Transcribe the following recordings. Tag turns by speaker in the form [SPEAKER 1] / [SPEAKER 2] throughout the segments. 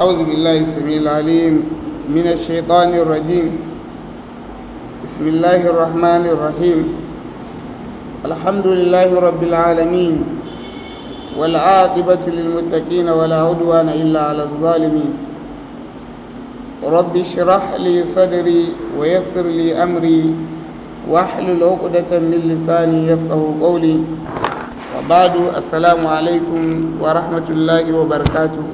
[SPEAKER 1] أعوذ بالله السميع العليم من الشيطان الرجيم بسم الله الرحمن الرحيم الحمد لله رب العالمين والعاقبة للمتقين ولا عدوان إلا على الظالمين رب اشرح لي صدري ويسر لي أمري واحلل عقدة من لساني يفقه قولي وبعد السلام عليكم ورحمة الله وبركاته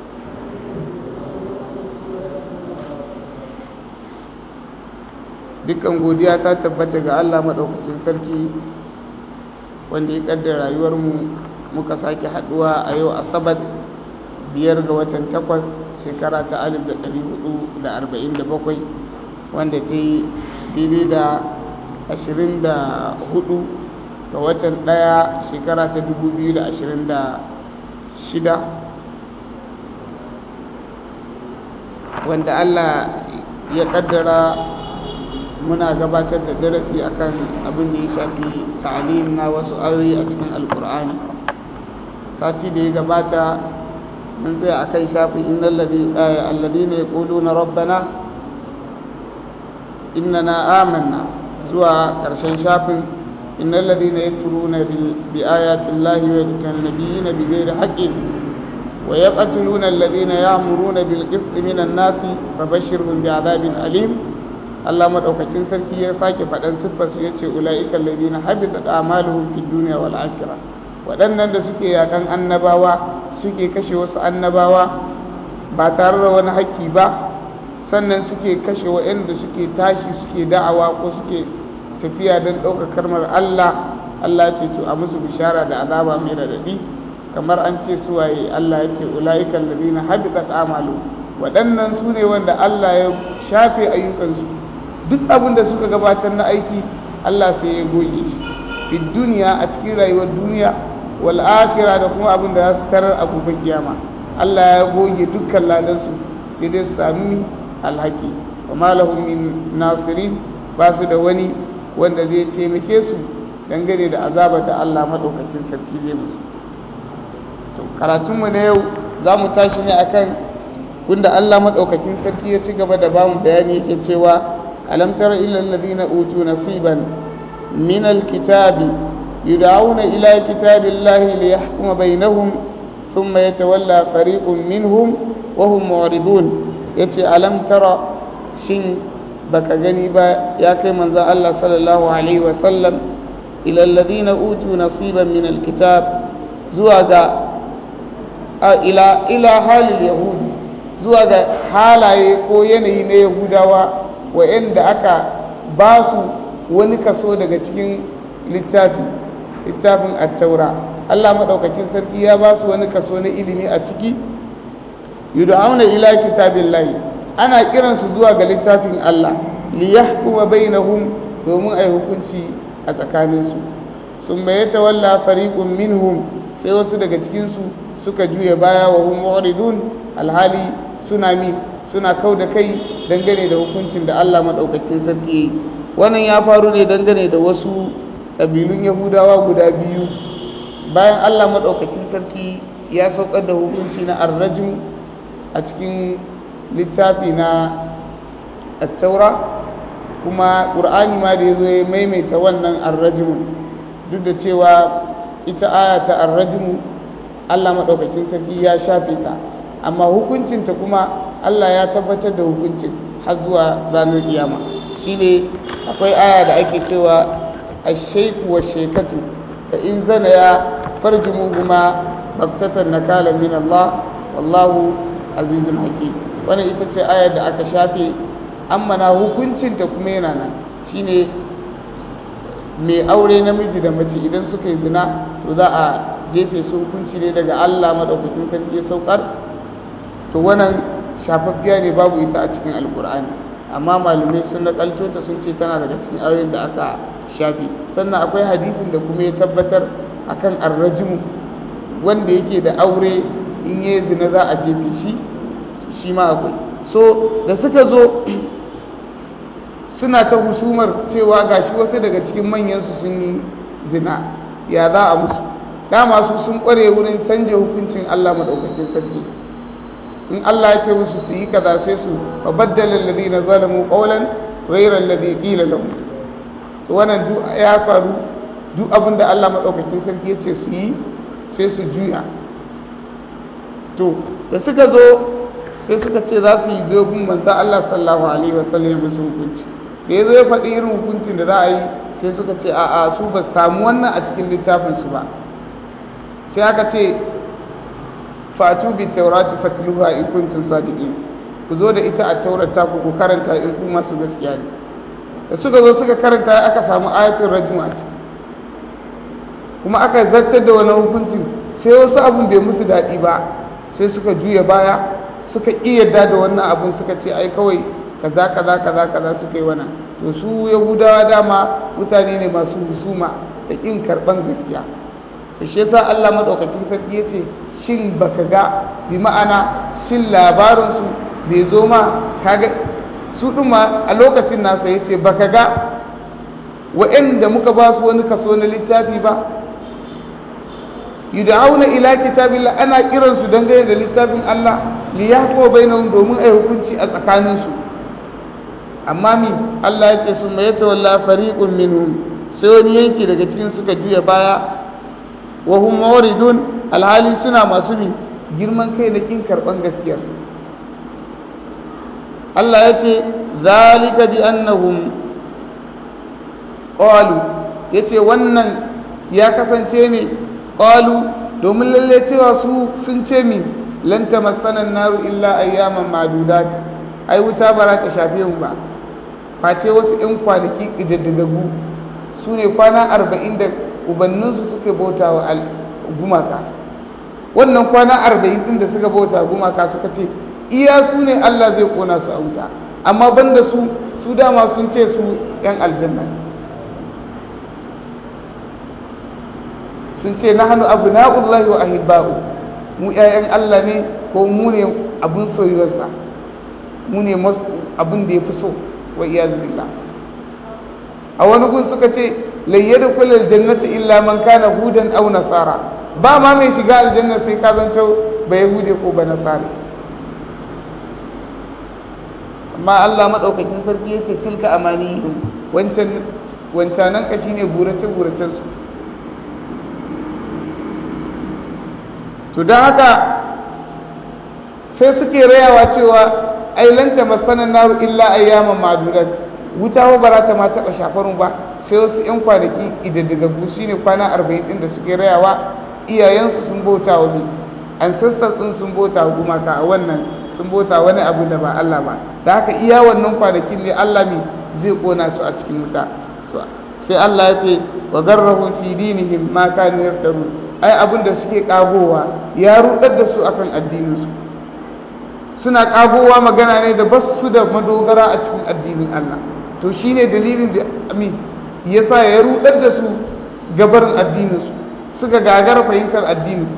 [SPEAKER 1] dukkan godiya ta tabbata ga Allah maɗaukacin sarki wanda ya ƙaddara rayuwarmu muka sake haɗuwa a yau asabat biyar ga watan takwas shekara ta alif da ɗari hudu da arba'in da bakwai wanda ta yi daidai da ashirin da hudu ga watan ɗaya shekara ta dubu biyu da ashirin da shida wanda Allah ya ƙaddara muna gabatar da darasi akan abin da ya shafi ta'alim na wasu ayoyi a cikin alkur'ani sati da ya gabata mun tsaya akan shafin innal alladhina yaquluna rabbana innana amanna zuwa karshen shafin innal ladina yakfuruna bi ayati llahi wa yaqtuluna nabiyina bighairi haqqin wa yaqtuluna alladhina ya'muruna bil qisti minan nasi fabashshirhum bi'adabin alim Allah madaukakin sarki ya sake faɗan siffar su yace ulaika alladhina habitat a'maluhum fid dunya wal akhirah waɗannan da suke yakan annabawa suke kashe wasu annabawa ba tare da wani haƙƙi ba sannan suke kashe waɗanda suke tashi suke da'awa ko suke tafiya don ɗaukar karmar Allah Allah ce to a musu bishara da azaba mai radadi kamar an ce suwaye Allah ya ce ulaika alladhina habitat a'maluhum waɗannan su ne wanda Allah ya shafe ayyukansu duk abin da suka gabatar na aiki Allah sai ya goge shi fi duniya a cikin rayuwar duniya wal akhirah da kuma abin da za su tarar a gobe kiyama Allah ya goge dukkan ladansu sai dai su sami alhaki wa ma lahum min nasirin ba su da wani wanda zai taimake su dangane da azabar da Allah madaukakin sarki zai musu to karatunmu na yau za mu tashi ne akan wanda Allah madaukakin sarki ya ci gaba da bamu bayani yake cewa alam tara ila alladhina utu nasiban min alkitabi yud'auna ila kitabillahi liyahkuma bainahum thumma yatawalla fariqun minhum wa hum mu'ridun yace alam tara shin baka gani ba ya kai manzo Allah sallallahu alaihi wa sallam ila alladhina utu nasiban min alkitab zuwa ga ila ila halil yahudi zuwa ga halaye ko yanayi na yahudawa wa'anda aka ba su wani kaso daga cikin littafi littafin attaura Allah maɗaukakin sarki ya ba su wani kaso na ilimi a ciki yud'auna ila kitabillahi ana kiransu zuwa ga littafin Allah liyahkuma bainahum domin ai hukunci a tsakaninsu sun mai tawalla fariqun minhum sai wasu daga cikinsu suka juya baya wa hum mu'ridun alhali suna mi suna kau da kai dangane da hukuncin da Allah maɗaukakin sarki ya yi wannan ya faru ne dangane da wasu ƙabilun yahudawa guda biyu bayan Allah maɗaukakin sarki ya saukar da hukunci na arrajin a cikin littafi na attaura kuma ƙur'ani ma da ya zo ya maimaita wannan arrajimu duk da cewa ita aya ta arrajimu Allah maɗaukakin sarki ya shafe ta amma hukuncinta kuma Allah ya tabbatar da hukuncin har zuwa ranar kiyama shine akwai aya da ake cewa ash-shayku wash-shaykatu fa in zana ya farjumuhuma baktatan nakala min Allah wallahu azizun hakim wannan ita ce ayar da aka shafe amma na hukuncinta kuma yana nan shine mai aure namiji da mace idan suka yi zina to za a jefe su hukunci ne daga Allah madaukakin sarki ya saukar to wannan shafaffiya ne babu ita a cikin alkur'ani amma malamai sun nakalto ta sun ce tana daga cikin ayoyin da aka shafe sannan akwai hadisin da kuma ya tabbatar akan arrajimu wanda yake da aure in yi zina za a jefe shi shi ma akwai so da suka zo suna ta husumar cewa gashi wasu daga cikin manyansu sun yi zina ya za a musu dama su sun kware wurin canja hukuncin Allah maɗaukakin sarki in Allah ya ce musu su yi kaza sai su fa baddala alladhina zalamu qawlan ghayra alladhi qila lahum to wannan duk ya faru duk abin da Allah madaukakin sarki ya ce su yi sai su juya to da suka zo sai suka ce za su yi dogon manzo Allah sallallahu alaihi wasallam ya musu hukunci da ya zo ya faɗi irin hukuncin da za a yi sai suka ce a'a su ba samu wannan a cikin littafin su ba sai aka ce fatu bi taurati fatluha in kuntum sadiqin ku zo da ita a taurata ku ku karanta in ku masu gaskiya ne da suka zo suka karanta aka samu ayatul rajm a ciki kuma aka zartar da wani hukuncin sai wasu abun bai musu daɗi ba sai suka juya baya suka iya da wannan abun suka ce ai kawai kaza kaza kaza kaza suka yi wannan to su yahudawa dama mutane ne masu husuma da kin karban gaskiya to shi yasa Allah madaukakin sarki yace shin baka ga bi ma'ana shin labarin su bai zo ma kaga su din ma a lokacin nasa yace baka ga wa'anda muka ba su wani kaso na littafi ba yud'auna ila kitabillah ana kiransu dangane da littafin Allah li yahkum bainahum domin ai hukunci a tsakaninsu amma mi Allah ya ce sun mai tawalla fariqun minhum sai wani yanki daga cikin suka juya baya wa hum muridun alhali suna masu bi girman kai da kin karban gaskiya Allah ya ce zalika bi annahum qalu yace wannan ya kasance ne qalu domin lalle cewa su sun ce mi lan tamassana naru illa ayyaman ma'dudat ai wuta ba za ta shafe mu ba face wasu 'yan kwanaki ƙidaddadagu su ne kwana arba'in da ubanninsu suka bauta wa gumaka wannan kwana arba'in ɗin da suka bauta gumaka suka ce iya su ne allah zai kona su a wuta amma banda su su dama sun ce su 'yan aljanna sun ce na hannu abu na'ullahi wa ahibba'u mu 'ya'yan allah ne ko mu ne abin soyuwarsa mu ne abin da ya fi so wa iyaz billah a wani gun suka ce layyada kullu aljannati illa man kana hudan aw nasara ba ma mai shiga aljanna sai ka zanto ba yahude ko ba nasara amma Allah madaukakin sarki yake tilka amani wancan wancanan ka shine burace buracen su to dan haka sai suke rayawa cewa ai lan tamassana naru illa ayyaman ma'dudat wuta ba bara ta ma taba shafarun ba sai wasu yan kwanaki idaddigaggu shine kwana 40 din da suke rayawa iyayensu sun bauta wa bi ancestors din sun bauta wa gumaka a wannan sun bauta wani abu da ba Allah ba da haka iya wannan kwanakin ne Allah ne zai kona su a cikin wuta sai Allah ya ce wa garrahum fi dinihim ma kanu yaftarun ai abin da suke kagowa ya rudar da su akan addinin su suna kagowa magana ne da ba su da madogara a cikin addinin Allah to shine dalilin da amin yasa ya rudar da su gabarin addinin su suka gagara fahimtar addini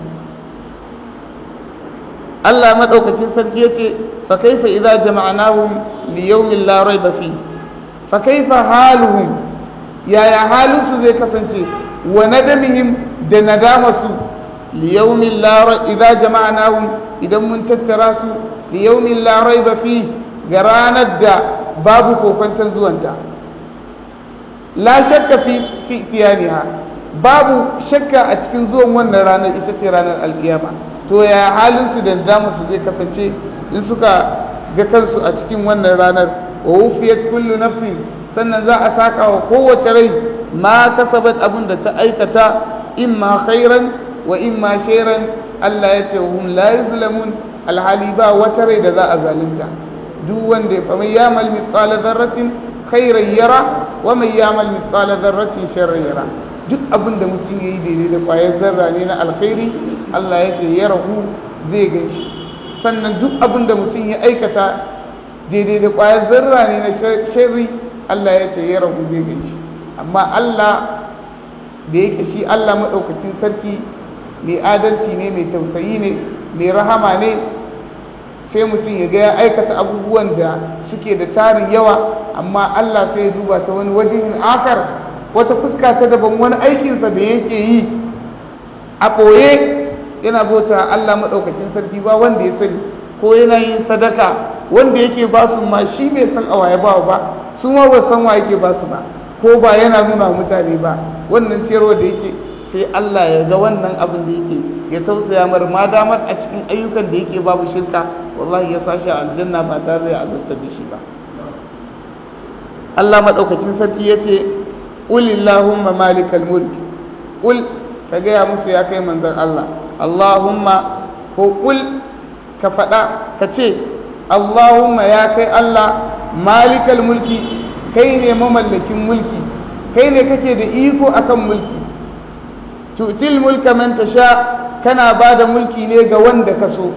[SPEAKER 1] Allah madaukakin sarki yace fa kaifa idza jama'nahum li yawmin la rayba fi fa kaifa haluhum yaya halinsu zai kasance wa nadamihim da nadamasu li yawmin la idza jama'nahum idan mun tattara su liyaumin larai ba fi ga ranar da babu kokwanton zuwanta la shakka fi fiyaniha babu shakka a cikin zuwan wannan ranar ita ce ranar alkiyama to ya halin su da damu su zai kasance in suka ga kansu a cikin wannan ranar wa wufiyat kullu nafsin sannan za a saka wa kowace rai ma kasabat abin da ta aikata imma khairan wa imma shairan Allah ya ce hum la yuzlamun alhali ba wata rai da za a zalunta duk wanda ya faman yamal mithqala dharratin khairan yara wa man yamal mithqala dharratin sharran yara duk abin da mutum yayi daidai da kwayar zarra ne na alkhairi Allah ya ce ya rahu zai ganshi sannan duk abin da mutum ya aikata daidai da kwayar zarra ne na sharri Allah ya ce ya rahu zai ganshi amma Allah da yake shi Allah madaukakin sarki mai adalci ne mai tausayi ne mai rahama ne sai mutum ya ga ya aikata abubuwan da suke da tarin yawa amma Allah sai ya duba ta wani wajen akar wata fuska ta daban wani aikinsa da yake yi a ɓoye yana bauta Allah maɗaukakin sarki ba wanda ya sani ko yana yin sadaka wanda yake ba su ma shi bai san awa ya ba ba su ma ba san wa yake ba su ba ko ba yana nuna mutane ba wannan ciyarwa da yake sai Allah ya ga wannan abin da yake ya tausaya mar ma damar a cikin ayyukan da yake babu shirka wallahi ya sashi aljanna ba tare da azabtar da shi ba Allah madaukakin sarki yace ulillahumma malikal mulk ul ka gaya musu ya kai manzon Allah Allahumma ko ul ka faɗa ka ce Allahumma ya kai Allah malikal mulki kai ne mamallakin mulki kai ne kake da iko akan mulki tutil mulka man tasha kana bada mulki ne ga wanda ka so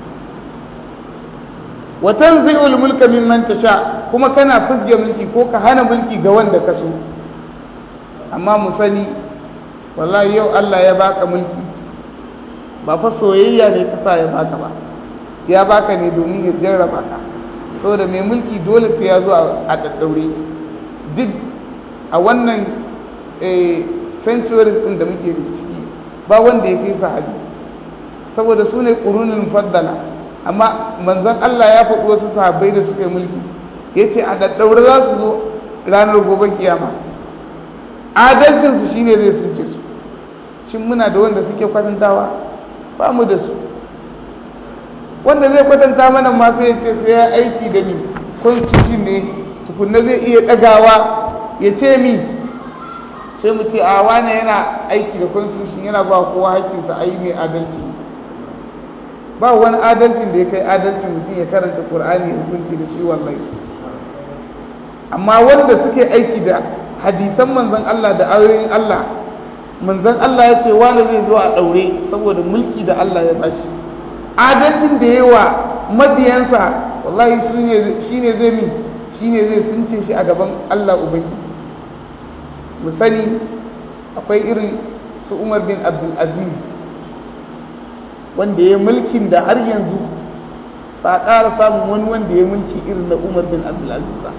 [SPEAKER 1] wa tanzi'ul mulka mimman tasha kuma kana fuzge mulki ko ka hana mulki ga wanda ka so amma mu sani wallahi yau Allah ya baka mulki ba fa soyayya ne ka sa ya baka ba ya baka ne domin ya jarraba ka saboda mai mulki dole sai ya zo a daddaure duk a wannan centuries din da muke ciki ba wanda ya kai sahabi saboda su ne ƙurunin faddala amma manzon Allah ya faɗi wasu sahabbai da suka yi mulki ya ce a daddaure za su zo ranar gobe kiyama adalcinsu shine zai sunce su shin muna da wanda suke kwatantawa ba mu da su wanda zai kwatanta mana ma sai ya ce sai ya aiki da ni constitution ne tukunna zai iya ɗagawa ya ce mi sai mu ce a wane yana aiki da constitution yana ba kowa haƙƙinsa a yi mai adalci ba wani adalcin da ya kai adalcin mutum ya karanta ƙur'ani ya hukunci da shi wallahi amma wanda suke aiki da hadisan manzon Allah da ayoyin Allah manzon Allah ya ce wani zai zo a ɗaure saboda mulki da Allah ya bashi adalcin da yawa mabiyansa wallahi shi ne zai min shi ne zai sunce shi a gaban Allah Ubangiji mu sani akwai irin su Umar bin Abdul Aziz wanda ya mulkin da har yanzu ba a ƙara samun wani wanda ya mulki irin na Umar bin Abdul Aziz ba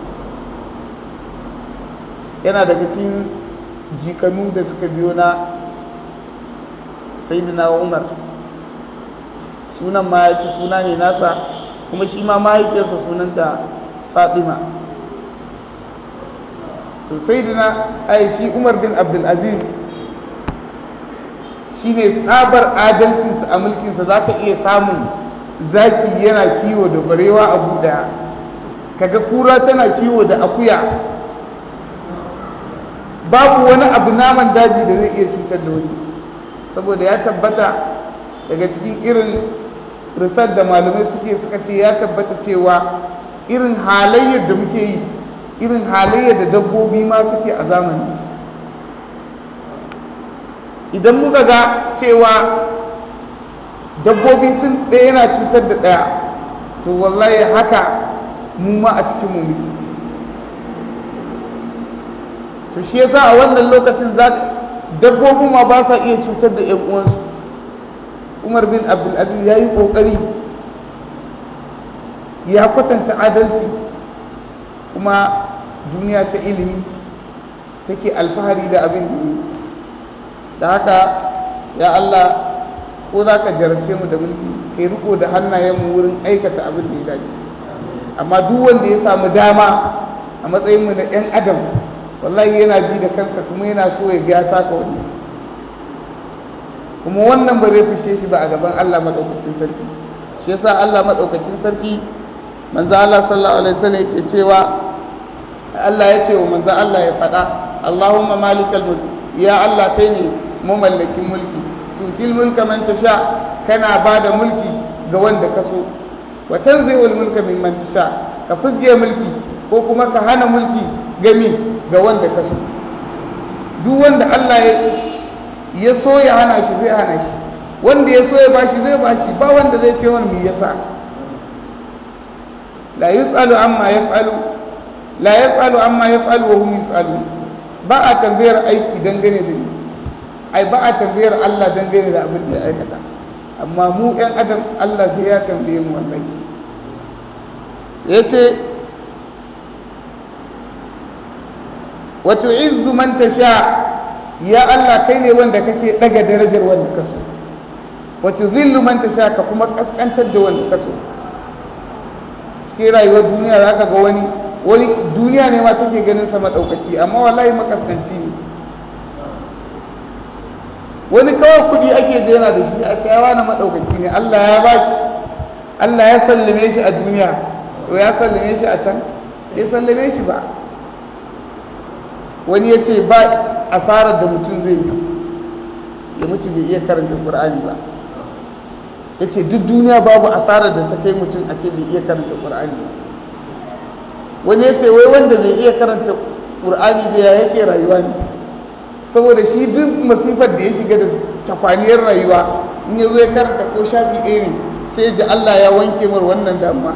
[SPEAKER 1] yana daga cikin jikanu da suka biyo na Sayyidina Umar sunan ma ya ci suna ne nasa kuma shi ma mahaifiyarsa sunanta fatima to sai dina ai shi umar bin abdulaziz shi ne tsabar adalcinsa a mulkinsa za ka iya samun zaki yana kiwo da barewa a buɗa kaga kura tana kiwo da akuya babu wani abu naman daji da zai iya cutar da wani saboda ya tabbata daga cikin irin risar da malamai suke suka ce ya tabbata cewa irin halayyar da muke yi irin halayyar da dabbobi ma suke a zamani idan muka ga cewa dabbobi sun ɗaya yana cutar da ɗaya to wallahi haka mu ma a cikin mu muke to shi yasa a wannan lokacin za dabbobin ma ba sa iya cutar da 'yan uwansu umar bin abdulaziz ya yi ƙoƙari ya kwatanta adalci kuma duniya ta ilimi take alfahari da abin da yi da haka ya Allah ko za ka jarabce mu da mulki kai riko da hannayenmu wurin aikata abin da ya dace amma duk wanda ya samu dama a matsayinmu na 'yan adam wallahi yana ji da kansa kuma yana so ya ga taka wani kuma wannan ba zai fishe shi ba a gaban Allah madaukakin sarki shi yasa Allah madaukakin sarki manzo Allah sallallahu alaihi wasallam yake cewa Allah ya ce wa manzo Allah ya faɗa Allahumma malikal mulk ya Allah kai ne mamallakin mulki tutil mulka man tasha kana bada mulki ga wanda ka so wa tanzi'ul mulka mimman tasha ka fizge mulki ko kuma ka hana mulki gami ga wanda ka so duk wanda Allah ya ya so ya hana shi zai hana shi wanda ya so ya bashi zai bashi ba wanda zai ce wani me yasa la yus'alu amma yaf'alu la yaf'alu amma yaf'alu wa hum yus'alun ba a tambayar aiki dangane da ni ai ba a tambayar Allah dangane da abin da ya aikata amma mu ɗan adam Allah sai ya tambaye mu wallahi yace wa tu'izzu man tasha ya Allah kai ne wanda kake daga darajar wanda ka so wa tuzillu man tasha ka kuma kaskantar da wanda ka so cikin rayuwar duniya za ka ga wani wani duniya ne ma take ganin sa maɗaukaki amma wallahi makaskanci ne wani kawai kuɗi ake jera da shi a cewa na maɗaukaki ne Allah ya ba shi Allah ya sallame shi a duniya to ya sallame shi a can ya sallame shi ba wani ya ce ba asarar da mutum zai yi ya mutu bai iya karanta Qur'ani ba ya ce duk duniya babu asarar da ta kai mutum a ce bai iya karanta Qur'ani ba wani ya ce wai wanda bai iya karanta Qur'ani da ya yake rayuwa ne saboda shi duk masifar da ya shiga da cakwaniyar rayuwa in ya zo ya karanta ko shafi ɗaya ne sai ji Allah ya wanke mar wannan damuwa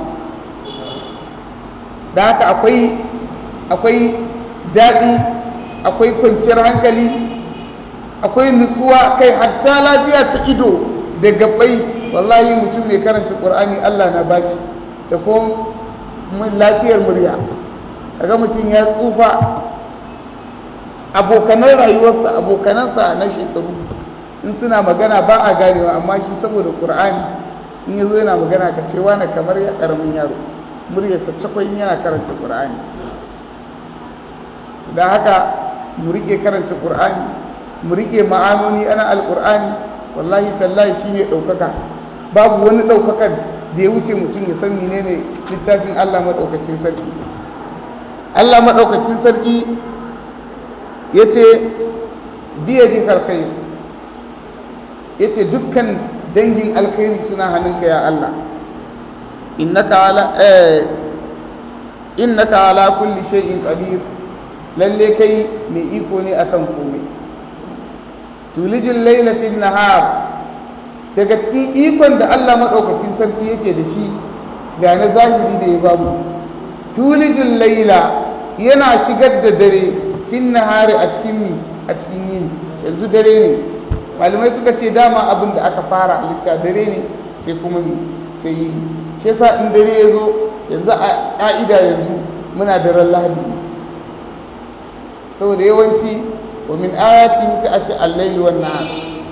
[SPEAKER 1] da haka akwai akwai daɗi akwai kwanciyar hankali akwai nutsuwa kai hatta lafiya ta ido da gabai wallahi mutum mai karanta qur'ani Allah na bashi da kuma lafiyar murya kaga mutum ya tsufa abokanan rayuwarsa abokanansa na shekaru in suna magana ba a ganewa amma shi saboda qur'ani in yazo yana magana ka ce wani kamar ya karamin yaro muryarsa cakwai yana karanta qur'ani da haka mu rike karanta qur'ani mu rike ma'anoni ana alqur'ani wallahi tallahi shine daukaka babu wani daukakan da ya wuce mutum ya san menene littafin Allah madaukakin sarki Allah madaukakin sarki yace biya ji alkhair yace dukkan dangin alkhairi suna hannunka ya Allah innaka ala eh innaka ala kulli shay'in qadir lalle kai mai iko ne akan komai tulijin laila fil nahar daga cikin ikon da Allah madaukakin sarki yake da shi ga na zahiri da ya babu tulijin laila yana shigar da dare fil nahari a cikin ni a cikin yini yanzu dare ne malamai suka ce dama abin da aka fara halitta dare ne sai kuma ni sai yini shi yasa in dare ya zo yanzu a ka'ida yanzu muna daren lahadi ne saboda yawanci wa min ayati ta a ce al-layl wan nahar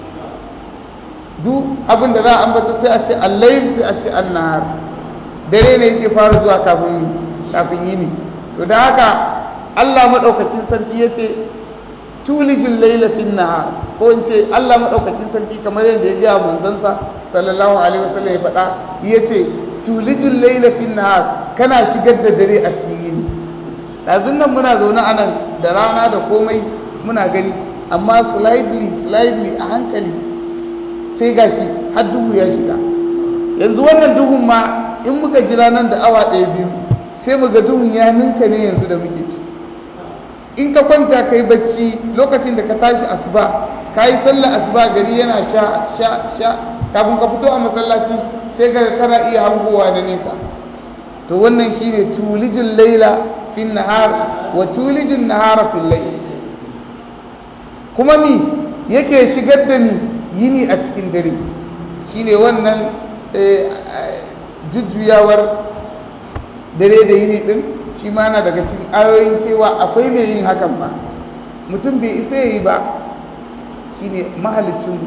[SPEAKER 1] duk abin da za a ambata sai a ce al-layl sai a ce an-nahar dare ne yake fara zuwa kafin kafin yini to da haka Allah madaukakin sarki yace tulijul layla fin nahar ko in ce Allah madaukakin sarki kamar yadda ya ga manzansa sallallahu alaihi wasallam ya faɗa yace tulijul layla fin nahar kana shigar da dare a cikin yini ɗazun nan muna zaune a nan da rana da komai muna gani amma slightly slightly a hankali sai gashi har duhu ya shiga yanzu wannan duhun ma in muka jira nan da awa ɗaya biyu sai mu ga duhun ya ninka ne yanzu da muke ciki in ka kwanta kai bacci lokacin da ka tashi asuba ka yi sallar asuba gari yana sha sha sha kafin ka fito a masallaci sai ga kana iya hangowa da nesa to wannan shine tulijin laila في النهار وتولج النهار في الليل kuma ni yake shigar da ni yini a cikin dare shine wannan jujjuyawar dare da yini din shi ma na daga cikin ayoyin cewa akwai mai yin hakan ba mutum bai isa yi ba shine mahalicin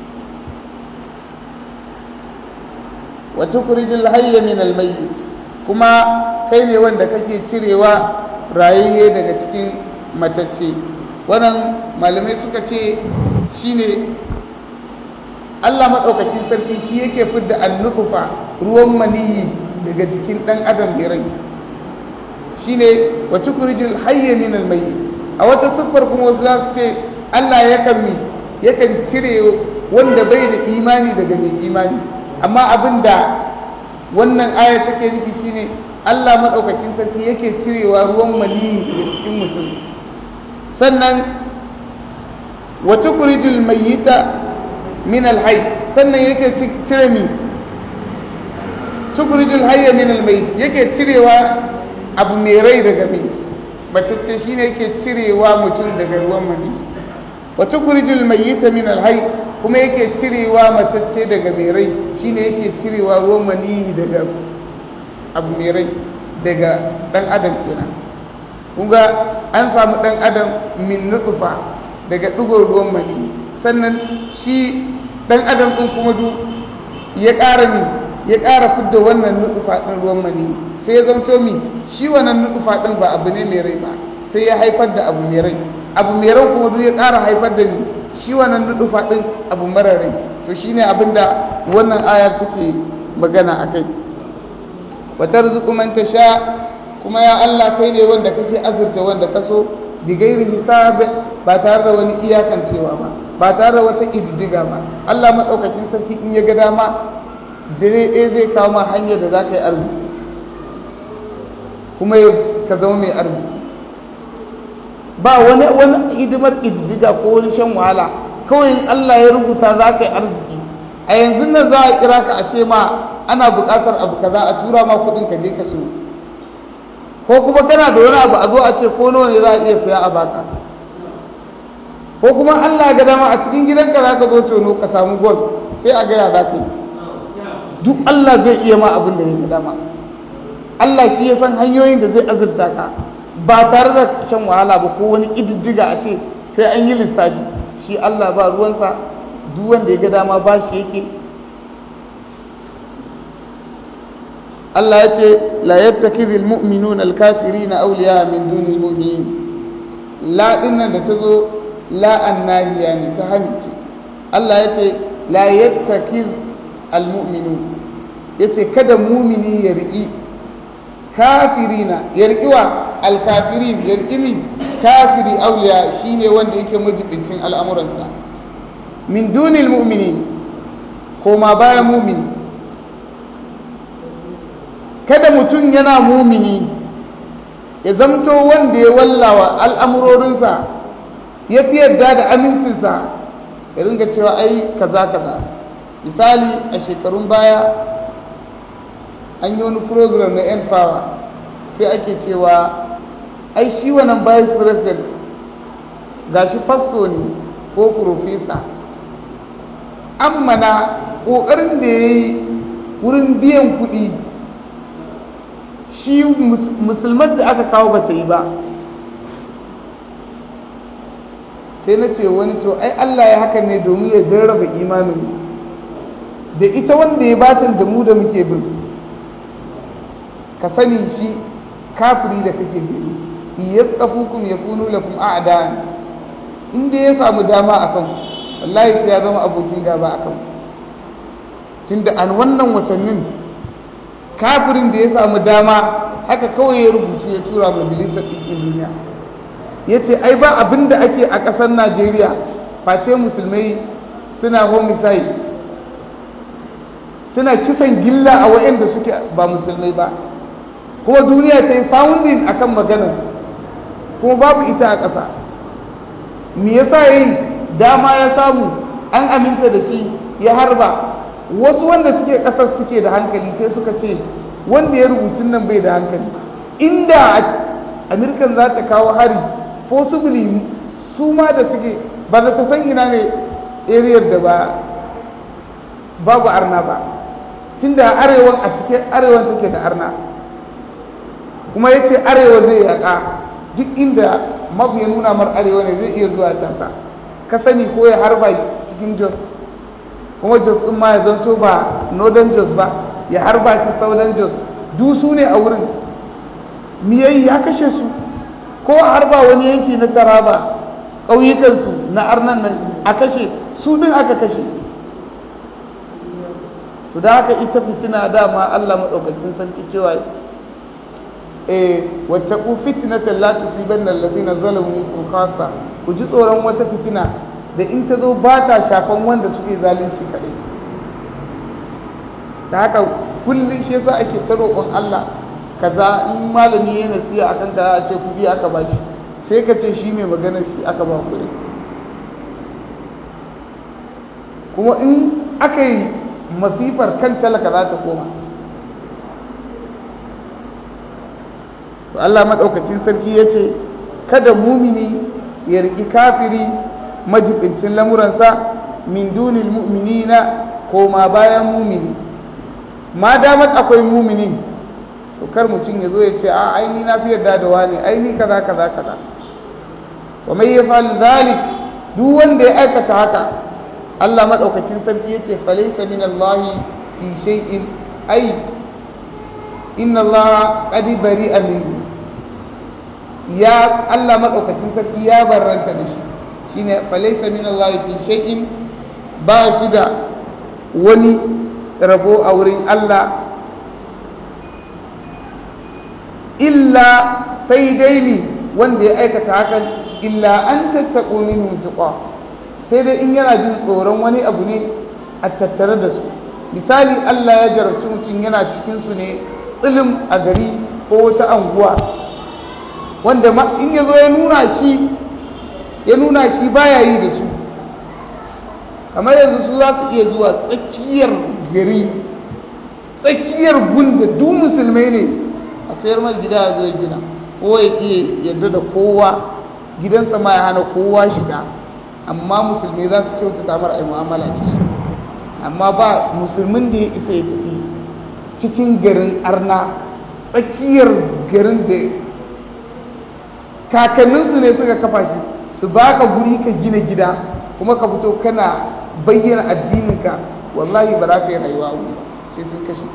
[SPEAKER 1] wa tukhrijul hayya min al-mayyit kuma kai ne wanda kake cirewa rayayye daga cikin matacce wannan malamai suka ce shine Allah maɗaukakin sarki shi yake fidda annufa ruwan maniyi daga jikin ɗan adam da rai shine wa tukhrijul hayya min al a wata siffar kuma wasu za su ce Allah yakan mi yakan cire wanda bai da imani daga mai imani amma abinda wannan aya take nufi shine Allah madaukakin sarki yake cirewa ruwan maniyi daga cikin mutum sannan wa tukhrijul mayyita min al-hayy sannan yake cire mi tukhrijul hayya min al-mayyit yake cirewa abu mai rai daga mai matacce shine yake cirewa mutum daga ruwan maniyi wa tukhrijul mayyita min al-hayy kuma yake cirewa masacce daga mai rai shine yake cirewa ruwan maniyi daga abu mai rai daga dan adam kenan kunga an samu dan adam min nutfa daga dugon ruwan maniyi sannan shi dan adam din kuma du ya ƙara ni ya ƙara fidda wannan nutsufa ɗin ruwan mani sai ya zamto mi shi wannan nutsufa ɗin ba abu ne mai rai ba sai ya haifar da abu mai rai abu mai rai kuma duk ya ƙara haifar da ni shi wannan nutsufa ɗin abu mara rai to shine abin da wannan ayar take magana a kai wa tarzuqu man tasha kuma ya Allah kai ne wanda kake azurta wanda ka so bi gairi hisab ba tare da wani iyakancewa ba ba tare da wata ididdiga ba Allah madaukakin sarki in ya ga dama dare ɗaya zai kawo ma hanyar da za ka yi arziki kuma ka zama mai arziki ba wani wani hidimar ididdiga ko wani shan wahala kawai Allah ya rubuta za ka yi arziki a yanzu nan za a kira ka a ce ma ana buƙatar abu kaza a tura ma kuɗin ka je ka so ko kuma kana da wani abu a zo a ce ko nawa ne za a iya saya a baka ko kuma Allah ga dama a cikin gidanka za ka zo tono ka samu gol sai a gaya za ka yi duk Allah zai iya ma abin da ya ga dama Allah shi ya san hanyoyin da zai azurta ka ba tare da shan wahala ba ko wani ƙididdiga a ce sai an yi lissafi shi Allah ba ruwansa duk wanda ya ga dama ba shi yake Allah ya ce la yattakizi almu'minun alkafirina awliya min dunil mu'minin la dinnan da tazo la annahiya ne ta hamice Allah ya ce la yattakiz almu'minun yace kada mumini ya riƙi kafirina ya riƙi wa alkafirin ya riƙi ni kafiri awliya shine wanda yake majibincin al'amuransa min dunil mu'minin koma bayan mumini kada mutum yana mumini ya zamto wanda ya wallawa al'amurorinsa ya fi yarda da amincinsa ya ringa cewa ai kaza kaza misali a shekarun baya an yi wani program na yan power sai ake cewa ai shi wannan vice president gashi fasto ne ko profesa amma na ƙoƙarin da ya yi wurin biyan kuɗi shi musulman da aka kawo ba ta yi ba sai na ce wani to ai Allah ya haka ne domin ya jarraba imanin da ita wanda ya batan da mu da muke bin ka sani shi kafiri da kake gani iya tsafukum ya kunu lakum a'da inda ya samu dama a kan wallahi sai ya zama abokin gaba a kan tunda an wannan watannin kafirin da ya samu dama haka kawai ya rubutu ya tura majalisar ɗinkin duniya ya ce ai ba abin da ake a ƙasar najeriya face musulmai suna homicide suna kisan gilla a waɗanda suke ba musulmai ba kuma duniya ta yi founding akan maganar kuma babu ita a ƙasa me yasa yi dama ya samu an aminta da shi ya harba wasu wanda suke ƙasar suke da hankali sai suka ce wanda ya rubutun nan bai da hankali inda amerikan za ta kawo hari possibly su ma da suke ba za ta san ina ne ariyar da ba babu arna ba tunda arewan a cikin arewan take da arna kuma ya ce arewa zai yaƙa duk inda mafi ya nuna mar arewa ne zai iya zuwa cansa ka sani ko ya harba cikin jos kuma jos ɗin ma ya zanto ba northern jos ba ya harba shi southern jos du su ne a wurin miyayi ya kashe su ko a harba wani yanki na taraba ƙauyukansu na arnan nan a kashe su ɗin aka kashe to da haka ita fitina dama allah maɗaukakin sarki cewa eh wattaqu fitnatan la tusibanna alladhina zalamu minkum khassa ku ji tsoron wata fitina da in ta zo ba ta shafan wanda suke zalunci kadai da haka kullum shi yasa ake ta roƙon Allah kaza in malami ya nasiya akan ka a ce kuɗi aka ba shi sai ka ce shi mai magana shi aka ba kuɗi kuma in aka yi masifar kan talaka za ta koma to Allah maɗaukacin sarki ya ce kada mumini ya riƙi kafiri majibincin lamuransa min dunil mu'minina ko ma bayan mumini ma damar akwai muminin to kar mutum ya zo ya ce a aini na fi yarda da wani aini kaza kaza kaza wa mai yafal zalik duk wanda ya aikata haka Allah maɗaukacin sarki ya ce falaisa min Allah fi shay'in ai inna Allah qad bari'a minhu ya Allah madaukakin sarki ya barranta da shi shine falaysa min Allah fi shay'in ba shi da wani rabo a wurin Allah illa sai dai ne wanda ya aikata hakan illa an tattaƙo minhum tuqa sai dai in yana jin tsoron wani abu ne a tattare da su misali Allah ya jarabci mutum yana cikin su ne tsilim a gari ko wata anguwa wanda in ya zo ya nuna shi ya nuna shi baya yi da su kamar yanzu su za su iya zuwa tsakiyar gari tsakiyar gunda duk musulmai ne a sayar mai gida ya zo gina ko ya iya yadda da kowa gidansa ma ya hana kowa shiga amma musulmai za su kyautata mara ai mu'amala da shi amma ba musulmin da ya isa ya tafi cikin garin arna tsakiyar garin da kakanninsu ne suka kafa shi su baka guri ka gina gida kuma ka fito kana bayyana addininka wallahi ba za ka yi rayuwa a ba sai sun kashe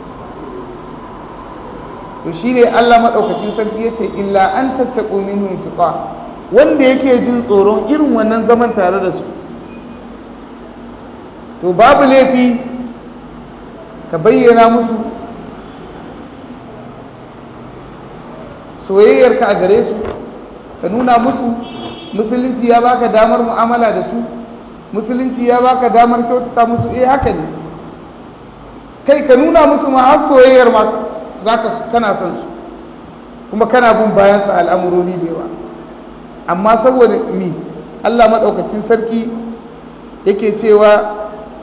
[SPEAKER 1] to shi ne Allah maɗaukakin sarki ya ce illa an tattaƙo minhum tuqa wanda yake jin tsoron irin wannan zaman tare da su to babu laifi ka bayyana musu soyayyarka a gare su ka nuna musu musulunci ya baka damar mu'amala da su musulunci ya baka damar kyautata musu eh haka ne kai ka nuna musu ma har soyayyar ma zaka kana son su kuma kana bin bayan sa al'amuroni da yawa amma saboda mi Allah madaukakin sarki yake cewa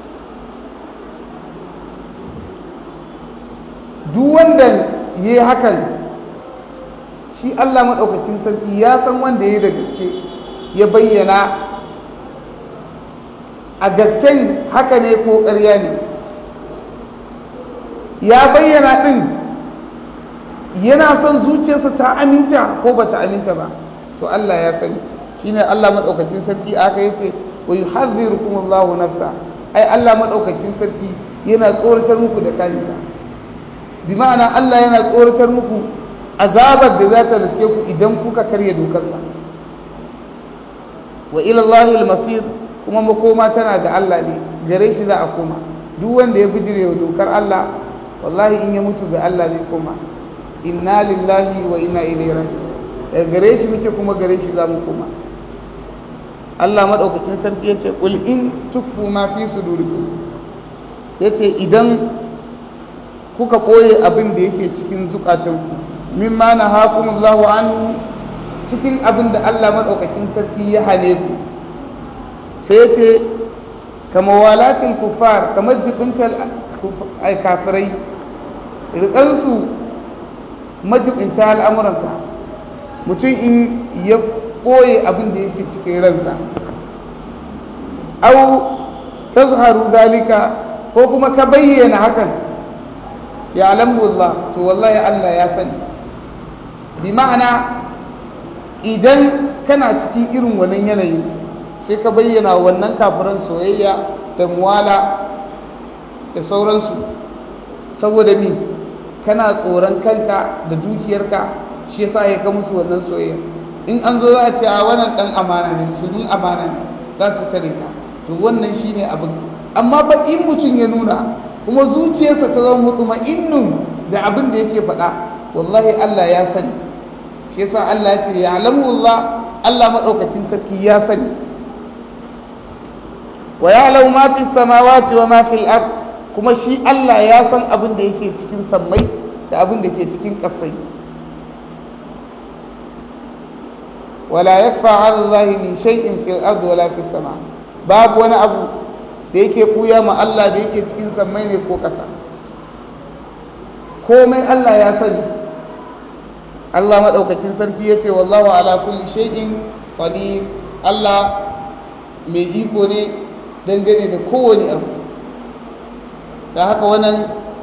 [SPEAKER 1] duk wanda yayi hakan shi Allah maɗaukacin sarki ya san wanda ya da gaske ya bayyana a gasken haka ne ko ƙarya ne ya bayyana ɗin yana son zuciyarsa ta aminta ko ba ta aminta ba to Allah ya sani shi ne Allah maɗaukacin sarki aka yi sai wa yi hazzirukum Allahu nafsa ai Allah maɗaukacin sarki yana tsoratar muku da kanisa bi ma'ana Allah yana tsoratar muku azabar da za ta riske ku idan kuka karya dokarsa wa ilallahi al-masir kuma makoma tana da Allah ne gare shi za a koma duk wanda ya bijire wa dokar Allah wallahi in ya mutu ga Allah zai koma inna lillahi wa inna ilaihi raji'un daga gare shi muke kuma gare shi za mu koma Allah madaukakin sarki yace qul in tukfu ma fi sudurikum yace idan kuka koye abin da yake cikin zukatanku mimma na hakumullahu anhu cikin abin da Allah maɗaukakin sarki ya hane ku sai ce kama walatin kufar kamar jibintar kafirai rikansu majibinta al'amuranka mutum in ya ɓoye abin da yake cikin ransa au tazharu zalika ko kuma ka bayyana hakan ya Allah to wallahi Allah ya sani bi ma'ana idan kana cikin irin wannan yanayi sai ka bayyana wannan kafiran soyayya da muwala da sauransu saboda mi kana tsoron kanka da dukiyarka shi yasa ya ka musu wannan soyayya in an zo za a ce a wannan dan amana ne musulmin amana ne za su kare ka to wannan shine abin amma ba in mutum ya nuna kuma zuciyarsa ta zama mutuma'innun da abin da yake faɗa wallahi Allah ya sani shi yasa Allah ya ce ya alamu Allah Allah madaukakin sarki ya sani wa ya lau ma fi samawati wa ma fil ard kuma shi Allah ya san abin da yake cikin sammai da abin da ke cikin ƙasai wala yakfa ala Allah min shay'in fil ard wala fis sama babu wani abu da yake kuya ma Allah da yake cikin sammai ne ko ƙasa komai Allah ya sani Allah maɗaukakin sarki ya ce wallahu ala kulli shay'in qadir Allah mai iko ne dangane da kowane abu da haka wannan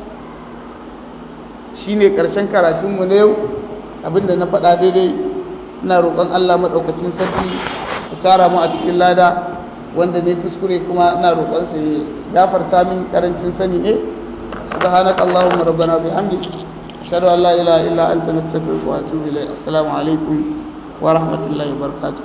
[SPEAKER 1] shine ƙarshen karatunmu na yau abinda na faɗa daidai ina roƙon Allah maɗaukakin sarki ku tara mu a cikin lada wanda ne kuskure kuma ina roƙon sa ya gafarta min karancin sani ne سبحانك اللهم ربنا وبحمدك أشهد أن لا إله إلا أنت نستغفرك وأتوب إليك السلام عليكم ورحمة الله وبركاته